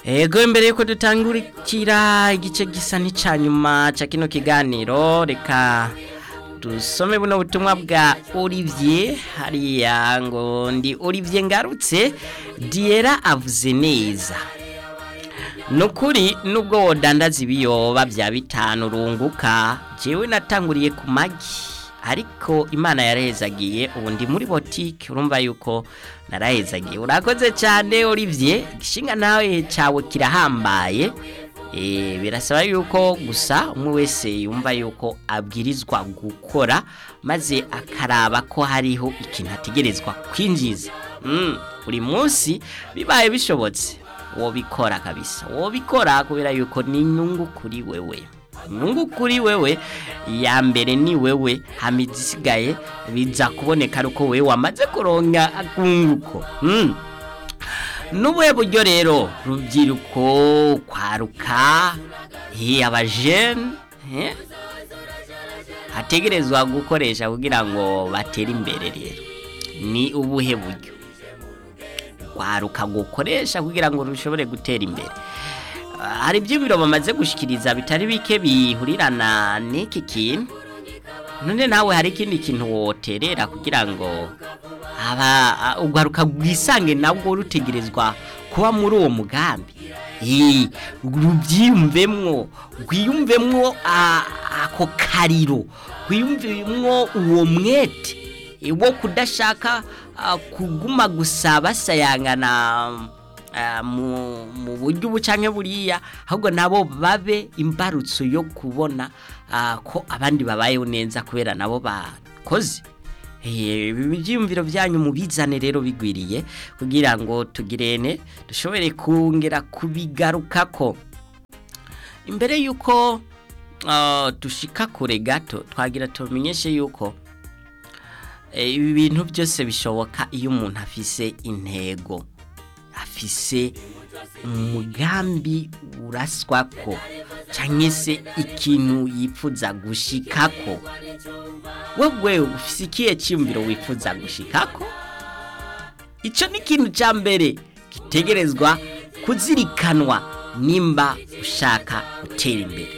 Ego imbere yuko dutangurikira igice gisa n'icya nyuma cya kino kiganiro reka dusome buno butumwa bwa Olivier hariya ngo ndi Olivier ngarutse Diera avuze neza nukuri nubwo wodandaza ibiyoba bya bitanu runguka jewe natanguriye ku magi ariko imana yarezagiye ubu ndi muri botike urumva yuko narahezagiye urakoze cyane Olivier igishinga nawe cyawe kirahambaye eh birasaba yuko gusa umwe wese yumva yuko abwirizwa gukora maze akaraba ko hariho ikintu ategerezwa kwinjiza mm, buri munsi bibaye bishobotse wobikora kabisa wobikora kubera yuko ni inyungu kuri wewe inyungu kuri wewe ya mbere ni wewe hamizi isigaye biza kuboneka ari uko wewe wamaze kuronka akunguko mm. n'ubuhe buryo rero rubyiruko kwaruka eh, abajene eh? hategerezwa gukoresha kugira ngo batere imbere rero ni ubuhe buryo kwaruka gukoresha kugira ngo rushobore gutera imbere Ah, hari iby'ibiro bamaze gushikiriza bitari bike bihurirana n'iki kintu none nawe hari ikindi kintu woterera kugira ngo aba ugaruka bwisange nabwo rutegerezwa kuba muri uwo mugambi Eh, rubyiyumvemwo rwiyumvemwo ah, ako kariro rwiyumvemwo uwo mwete eh, wo kudashaka ah, kuguma gusa basayangana ah, mu mu buryo ubu canke buriya ahubwo nabo babe imbarutso yo kubona ah, ko abandi babayeho neza kubera nabo bakoze Eh, ibi byiyumviro byanyu mubizane rero bigwiriye kugira ngo tugirene dushobore kongera kubigarukako imbere yuko ah, dushika kure gato twagira tumenyeshe yuko eh, ibi bintu byose bishoboka iyo umuntu afise intego afise umugambi uraswako cyangwa se ikintu yifuza gushikako wewe ufise ikihe cyiyumviro wifuza gushikako icyo ni ikintu cya mbere gitegerezwa kuzirikanwa nimba ushaka gutera imbere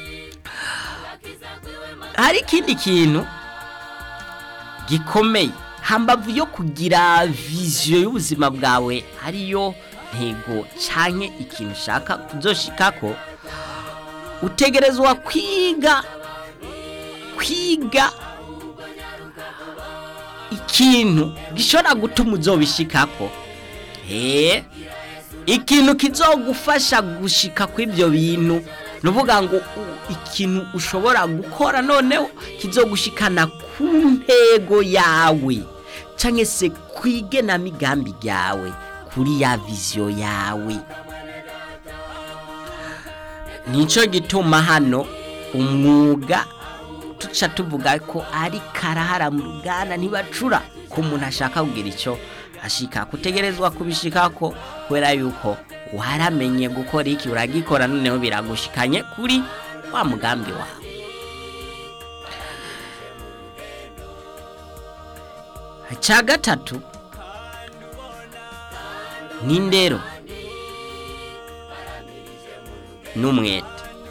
hari ikindi kintu gikomeye hambavu yo kugira viziyo y'ubuzima bwawe ariyo ntego canke ikintu ushaka kuzoshikako utegerezwa kwiga kwiga ikintu gishobora gutuma uzobishikako eh ikintu kizogufasha gushika kw'ibyo bintu nuvuga ngo u- ikintu ushobora gukora noneho kizogushikana ku ntego yawe canke se kwigena migambi yawe kuri ya viziyo yawe nico gituma hano umwuga tuca tuvuga ko ari karahara mu ruganda ntibacura ko umuntu ashaka kugira icyo ashika kutegerezwa kubishikako kubera yuko waramenye gukora iki uragikora noneho biragushikanye kuri wa mugambi wawe icya gatatu ni indero n'umwete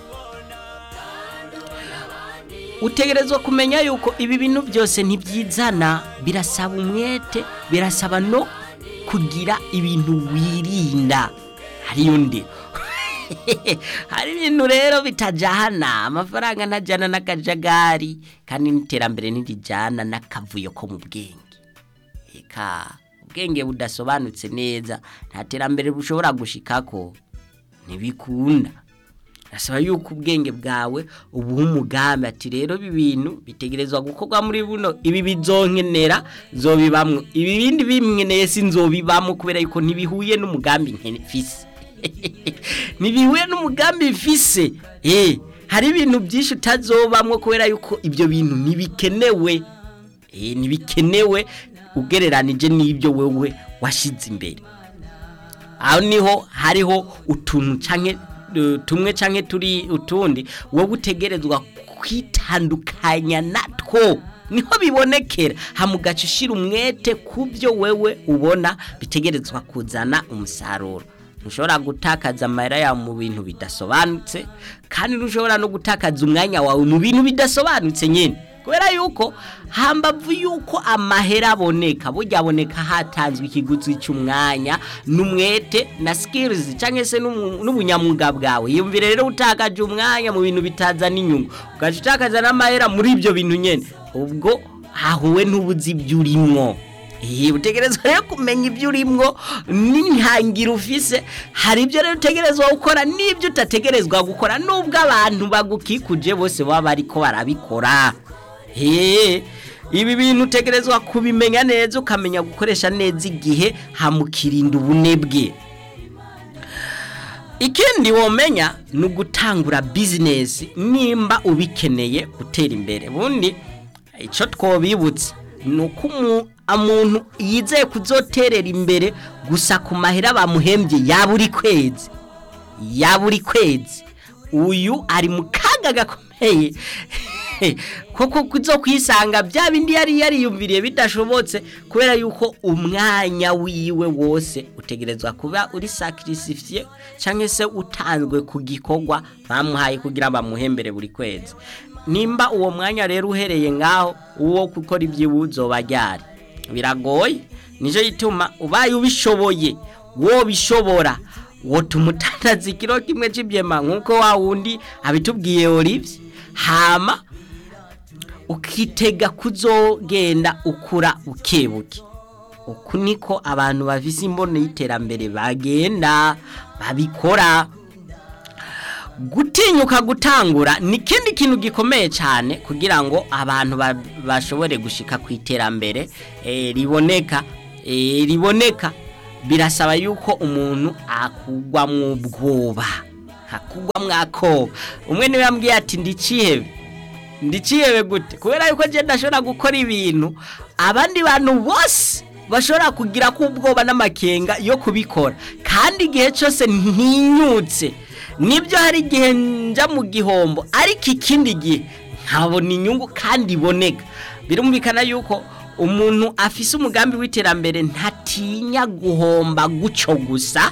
utegerezwa kumenya yuko ibi bintu byose ntibyizana birasaba umwete birasaba no kugira ibintu wirinda hariyo ndero hari ibintu rero bitajyana amafaranga ntajyana n'akajagari kandi n'iterambere ntirijyana n'akavuyo ko mu bwenge eka ubwenge budasobanutse neza nta terambere bushobora gushikako ntibikunda Nasaba yuko ubwenge bwawe ubuha umugambi ati rero ibi bintu bitegerezwa gukorwa muri buno ibi bizonkenera zobibamwo ibi bindi bimweneye sinzobibamwo kubera yuko ntibihuye n'umugambi nkefise ntibihuye n'umugambi mfise eh hari ibintu byinshi utazobamwo kubera yuko ibyo bintu ntibikenewe eh ntibikenewe ugereranije n'ibyo wewe washize imbere aho niho hariho utuntu canke uh, tumwe canke turi utundi wowe utegerezwa kwitandukanya natwo niho bibonekera hamugaca ushira umwete ku byo wewe ubona bitegerezwa kuzana umusaruro ntushobora gutakaza amahera yawe mu bintu bidasobanutse kandi ntushobora no gutakaza umwanya wawe mu bintu bidasobanutse nyine kubera yuko hambavu yuko amahera aboneka burya aboneka hatanzwe ikiguzi cy'umwanya n'umwete na skills cyangwa se n'umu- n'ubunyamwuga bwawe yumvire rero utakaje umwanya mu bintu bitazana inyungu ugaca utakaza n'amahera muri ibyo bintu nyine ubwo hahuwe n'ubuzi ibyo urimwo Iyi utegerezwa rero kumenya ibyo urimwo n'intangiro ufise hari ibyo rero utegerezwa gukora n'ibyo utategerezwa gukora nubwo abantu bagukikuje bose baba bariko barabikora He, ibi bintu utegerezwa kubimenya neza ukamenya gukoresha neza igihe hamukirinda ubunebwe ikindi womenya ni ugutangura bizinesi nimba ubikeneye gutera imbere bundi icyo twobibutsa ni uko umu- umuntu yizeye kuzoterera imbere gusa ku mahera bamuhembye ya buri kwezi ya buri kwezi uyu ari mu kaga gakomeye koko kuzo kwisanga bya bindi yari yariyumviriye bidashobotse kubera yuko umwanya wiwe wose utegerezwa kuba uri sacrifice cyangwa se utanzwe ku gikorwa bamuhaye kugira bamuhembere buri kwezi nimba uwo mwanya rero uhereye ngaho uwo gukora iby'ibuzo bajyari biragoye nicyo gituma ubaye ubishoboye wo bishobora wotuma utandaza ikiro kimwe cy'ibyema nk'uko wa wundi abitubwiye Olivier hama ukitega kuzogenda ukura bukebuke uku niko abantu bafise imbono y'iterambere bagenda babikora gutinyuka gutangura ni ikindi kintu gikomeye cyane kugira ngo abantu ba- bashobore gushika ku iterambere eh, riboneka eh, riboneka birasaba yuko umuntu akugwa mu bwoba akugwa mwakoba umwe niwe yambwiye ati ndicihebe ndicihebe gute kubera yuko je ndashobora gukora ibintu abandi bantu bose bashobora kugira ko ubwoba n'amakenga yo kubikora kandi igihe cyose ntinyutse nibyo hari igihe nja mu gihombo ariko ikindi gihe nkabona inyungu kandi iboneka birumvikana yuko umuntu afise umugambi w'iterambere ntatinya guhomba gucyo gusa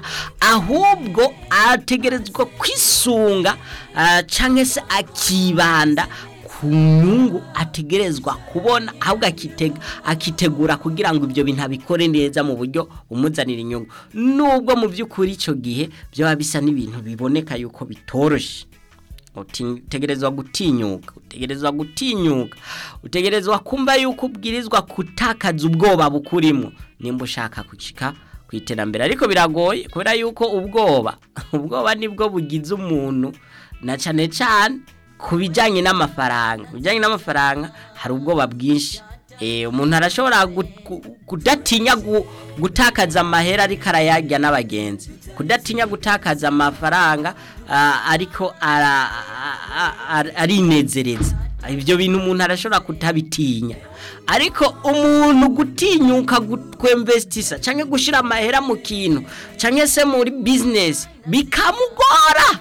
ahubwo ategerezwa kwisunga ah, canke se akibanda ku nyungu ategerezwa kubona ahubwo akitega akitegura kugira ngo ibyo bintu abikore neza mu buryo umuzanira inyungu nubwo mu by'ukuri icyo gihe byaba bisa n'ibintu biboneka yuko bitoroshe Uti- utegerezwa gutinyuka utegerezwa gutinyuka utegerezwa kumva yuko ubwirizwa kutakaza ubwoba bukurimo nimba ushaka gucika ku iterambere ariko biragoye kubera yuko ubwoba ubwoba nibwo bugize umuntu na cyane cyane ku bijyanye n'amafaranga ku bijyanye n'amafaranga hari ubwoba bwinshi Eh, umuntu arashobora gu- gu- kudatinya gu- gutakaza amahera ariko arayarya n'abagenzi kudatinya gutakaza amafaranga ah, ariko ara- a- a- arinezereza ibyo bintu umuntu arashobora kutabitinya ariko umuntu gutinyuka kwemvestisa cyangwa gushyira amahera mu kintu cyangwa se muri bizinesi bikamugora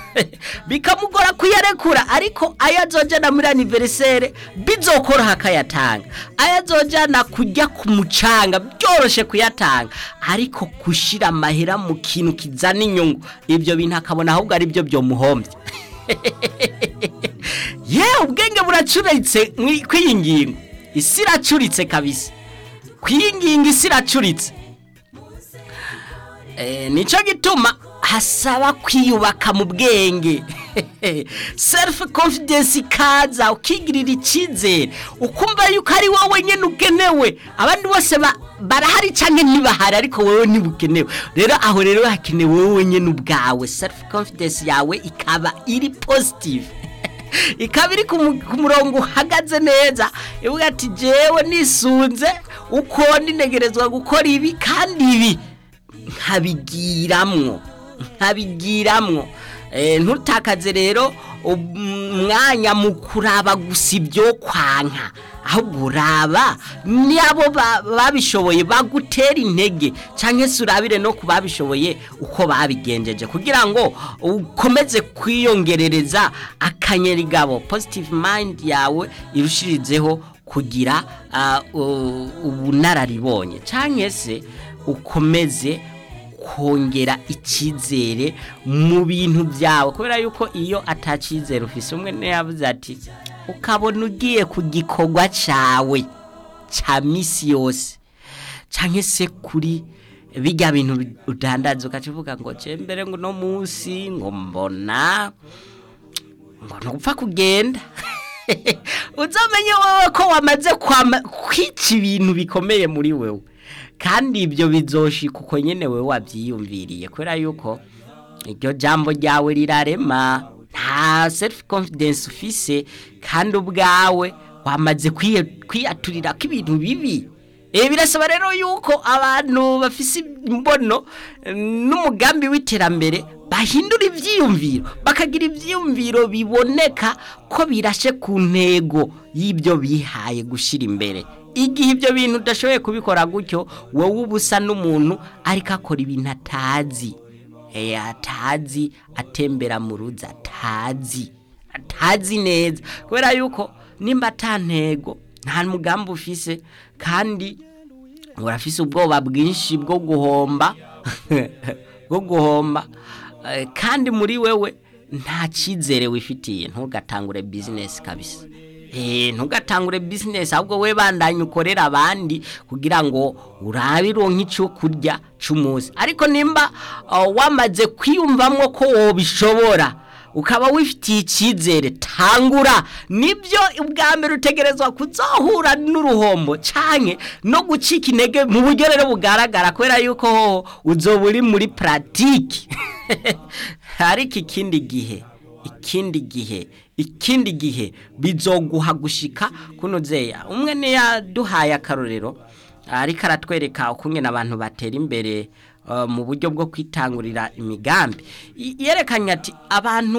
bikamugora kuyarekura ariko ayo azojyana muri aniveriseri bizokoroha akayatanga ayo azojyana kujya ku mucanga byoroshye kuyatanga ariko gushyira amahera mu kintu kizana inyungu ibyo bintu akabona ahubwo ari byo byomuhombye yewe ubwenge buracuritse ku iyi ngingo isi iracuritse kabisa ku iyi ngingo isi iracuritse nicyo gituma hasaba kwiyubaka mu bwenge self confidence ikaza ukigirira icyizere ukumva yuko ari wowe nyine ugenewe abandi bose barahari cyangwa ntibahari ariko wowe ntibukenewe rero aho rero hakenewe wowe nyine ubwawe self confidence yawe ikaba iri positive ikaba iri ku murongo uhagaze neza ivuga ati jewe nisunze uko ninegerezwa gukora ibi kandi ibi nkabigiramwo nkabigiramwo ntutakaze rero umwanya mu kuraba gusa ibyo kwanka ahubwo uraba n'abo babishoboye bagutera intege cyangwa se urabire no ku babishoboye uko babigenjeje kugira ngo ukomeze kwiyongerereza akanyerigabo positive mind yawe irushirizeho kugira ubunararibonye cyangwa se ukomeze kongera icyizere mu bintu byawe kubera yuko iyo atacyizere ufise umwe yavuze ati ukabona ugiye ku gikorwa cyawe cya minsi yose cyangwa se kuri bijya bintu udandaza ukacivuga ngo mbere ngo uno munsi ngo mbona ngo ntupfa kugenda uzamenye wowe ko wamaze kwica ibintu bikomeye muri wewe kandi ibyo bizoshika uko nyine wowe wabyiyumviriye kubera yuko iryo jambo ryawe rirarema nta self confidence ufise kandi ubwawe wamaze kwiyaturira ko ibintu bibi birasaba rero yuko abantu bafise imbono n'umugambi w'iterambere bahindura ibyiyumviro bakagira ibyiyumviro biboneka ko birashe ku ntego y'ibyo bihaye gushyira imbere igihe ibyo bintu udashoboye kubikora gutyo wowe uba usa n'umuntu ariko akora ibintu atazi atazi atembera mu ruzi atazi atazi neza kubera yuko nimba atantego nta mugambi ufise kandi urafise ubwoba bwinshi bwo guhomba bwo guhomba kandi muri wewe nta cyizere wifitiye ntugatangure bizinesi kabisa ntugatangure bizinesi ahubwo we bandanye ukorera abandi kugira ngo urabe ironka icyo kurya cy'umunsi ariko nimba wamaze kwiyumvamo ko wobishobora ukaba wifitiye icyizere tangura nibyo ubwa mbere utegerezwa kuzohura n'uruhombo cyane no gucika intege mu buryo rero bugaragara kubera yuko hoho uzoba uri muri puratike ariko ikindi gihe ikindi gihe ikindi gihe bizoguha gushika kuno zeya umwe niyaduhaye akarorero ariko aratwereka ukungena abantu batera imbere mu buryo bwo kwitangurira imigambi yerekanye ati abantu